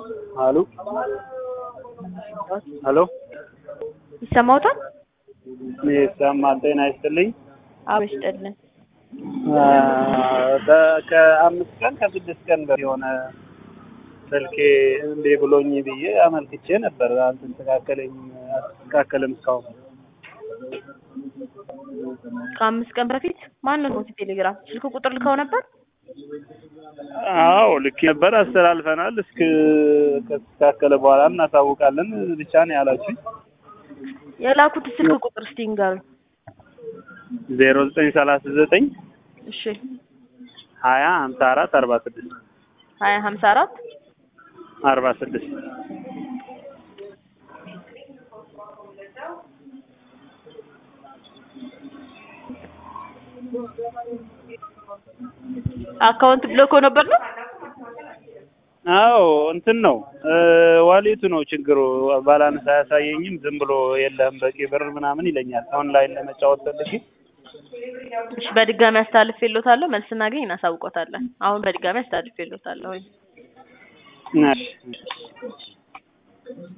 አሉ ሄሎ ይሰማዎታል? ይሰማል። ጤና ይስጥልኝ። አዎ ይስጥልን። በ- ከአምስት ቀን ከስድስት ቀን በፊት የሆነ ስልኬ እንዴ ብሎኝ ብዬ አመልክቼ ነበር። አልተስተካከለኝ አልተስተካከልም እስካሁን። ከአምስት ቀን በፊት ማንን ነው ቴሌግራም ስልክ ቁጥር ልከው ነበር? አዎ ልክ ነበር፣ አስተላልፈናል። እስክ ከተስተካከለ በኋላ እናሳውቃለን ብቻ ነው ያላችሁኝ። የላኩት ስልክ ቁጥር እስቲ ንገሩኝ። ዜሮ ዘጠኝ ሰላሳ ዘጠኝ እሺ ሀያ ሀምሳ አራት አርባ ስድስት ሀያ ሀምሳ አራት አርባ ስድስት አካውንት ብሎኮ ነበር ነው? አዎ እንትን ነው ዋሌቱ ነው ችግሩ። ባላንስ አያሳየኝም። ዝም ብሎ የለህም በቂ ብር ምናምን ይለኛል። ኦንላይን ለመጫወት ፈልጌ እሺ በድጋሚ አስተላልፌልዎታለሁ። መልስ እናገኝ እናሳውቆታለን። አሁን በድጋሚ አስተላልፌልዎታለሁ። እሺ